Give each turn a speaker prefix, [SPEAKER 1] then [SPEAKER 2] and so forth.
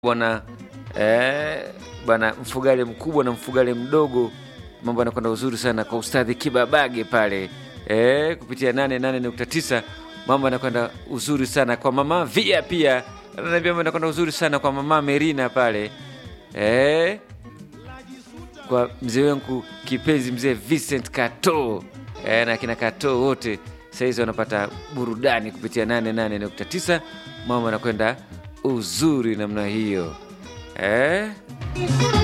[SPEAKER 1] bwana eh, bwana mfugale mkubwa na mfugale mdogo, mambo yanakwenda uzuri sana kwa ustadhi Kibabage pale eh, kupitia 88.9 mambo yanakwenda uzuri sana kwa mama Via, pia ananiambia mambo yanakwenda uzuri sana kwa mama Merina pale eh, kwa mzee wangu kipenzi mzee Vincent Kato eh, na kina Kato wote sahizi wanapata burudani kupitia 88.9 mambo yanakwenda uzuri namna hiyo eh?